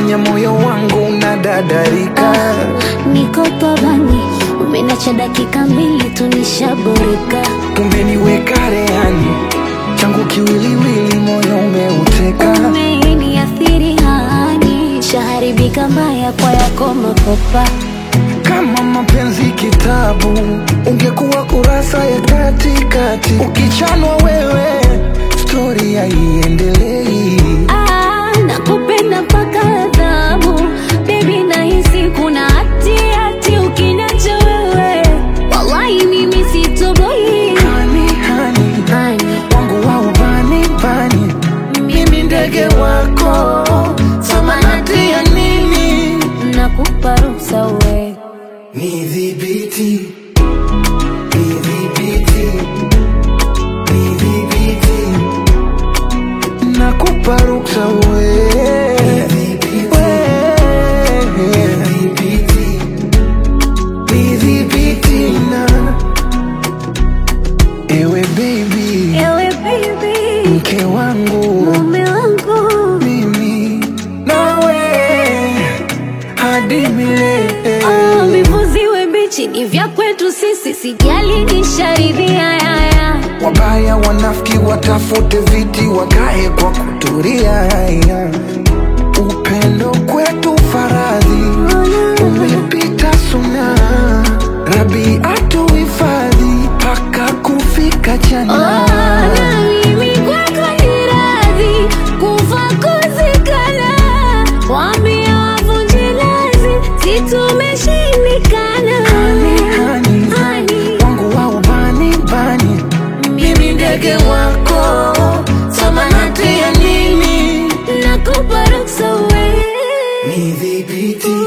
umefanya moyo wangu unadadarika. Niko pabani, umenacha dakika mbili tu nishaboreka. Umeniweka rehani, changu kiwiliwili, moyo umeuteka. Umeniathiri hani, shaharibika mbaya kwa yako makopa. Kama mapenzi kitabu, ungekuwa kurasa ya katikati. Ukichanwa wewe, stori haiendelei. Ah, nakupenda mpaka adhabu Baby nahisi kuna hati hati ukiniacha wewe Wallahi mimi sitoboi Hani, hani, Hani, wangu wa ubani bani, mimi ndege wako, samanati ya nini? nakupa ruhusa we Nidhibiti, nidhibiti, nidhibiti, nakupa ruksa we. We. Nidhibiti na ewe baby, Ewe baby, mke wangu mume wangu mimi nawe hadi milele. Oh, vivuziwe bichi ni vya kwetu sisi Sijali nisharidhia yaya Wabaya wanafiki watafute viti wakae kwa kuturia. Upendo kwetu faradhi umepita suna, Rabi atuhifadhi mpaka kufika jana. Oh, na mimi kwako ni radhi kufa kuzikana, waambie wavunje lazi, si tumeshindikana. Hani, hani, Hani, wangu wa ubani bani, mimi ndege wako, samanati ya nini? nakupa ruksa we Nidhibiti